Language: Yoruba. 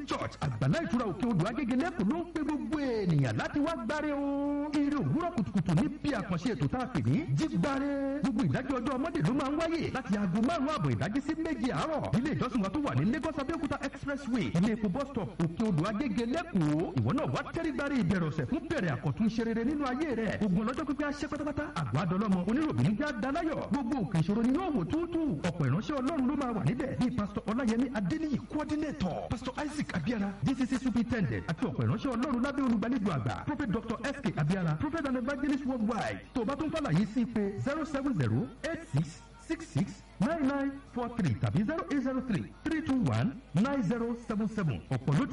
church àgbàlá ìtura òkè odò agége lẹ́kọ̀ọ́ ló ń pe gbogbo ènìyàn láti wá gbáre o. eré òwúrọ̀ kùtùkùtù ní bí àkànṣe ètò tá a pè ní jígbáre. gbogbo ìdájọ́ ọjọ́ ọmọdé ló máa ń wáyé láti aago márùn-ún àbọ̀ ìdájí sí méje àárọ̀. ilé ìjọsìn wa tó wà ní lagos abẹ́òkúta expressway ilé epo bus stop òkè odò agége lẹ́kọ̀ọ́. ìwọ náà wá tẹ́rí gbáre ìbẹ̀rẹ̀ ọ̀sẹ̀ fún bẹ̀rẹ̀ àkọ́tún iṣẹ́ rere nínú ayé rẹ̀. ogun ọlọ́jọ́ pípẹ́ aṣẹ́ pátápátá àgọ́ adọ́lọ́mọ oníròbìnrin já dalayọ̀ gbogbo òkè ìṣòro ni yóò wò túútú ọ̀pọ̀ ìránṣẹ́ ọlọ́run ló máa wà níbẹ̀ bíi pásítọ̀ ọláyẹmí adéníyì coordinator pásítọ̀ isaac abiara dcc superintendent àti ọ̀pọ̀ ìránṣẹ́ ọlọ́run lábẹ́ olùgbàlejò àgbà prophet dr sk abiara prophet and evangelist worldwide tó o bá tún fàlàyé sí pé zero seven zero eight six six six nine nine four three tàbí zero eight zero three three two one nine zero seven seven ọ̀pọ̀ ló